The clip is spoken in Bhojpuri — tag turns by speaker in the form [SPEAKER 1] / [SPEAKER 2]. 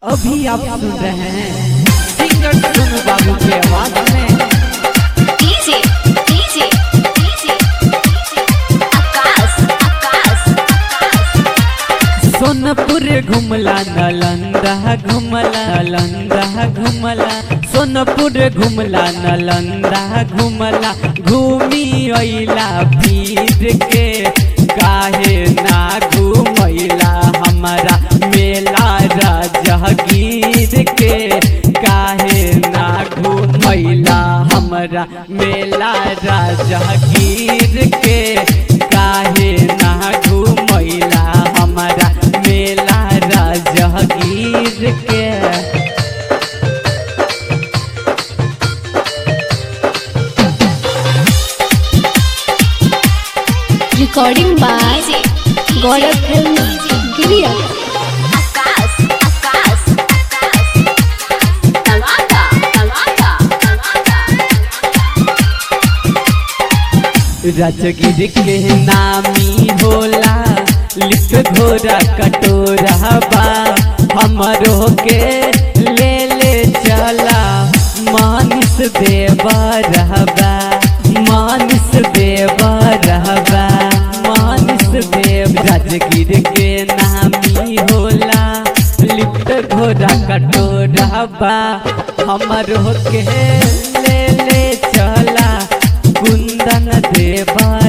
[SPEAKER 1] अभी आप सुन रहे हैं सिंगर सोनू बाबू की आवाज में
[SPEAKER 2] DJ, DJ, DJ, आकाश, आकाश, आकाश।
[SPEAKER 1] सोनपुर घुमला नालंदा घुमला नालंदा घुमला सोनपुर घुमला नालंदा घुमला घूमी अइला फिर के काहे ना घुमैला हमारा मेला राजगीर के काहे ना घुमैला हमारा मेला राजगीर के काहे ना घुमैला हमारा मेला राजगीर के
[SPEAKER 3] recording by Gaurav Film Giriya.
[SPEAKER 2] आकाश, आकाश, आकाश। तलवाटा, तलवाटा, तलवाटा।
[SPEAKER 1] राजगीर के नामी होला लिख घोड़ा कटोरा बा हमरो के ले ले चला मानिस देवा रहबा मानिस देवा रहबा मानिस देव राजगीर के नामी होला लिफ्ट घोड़ा कटोरा बा हमरो के ले ले चला कुंदन देवा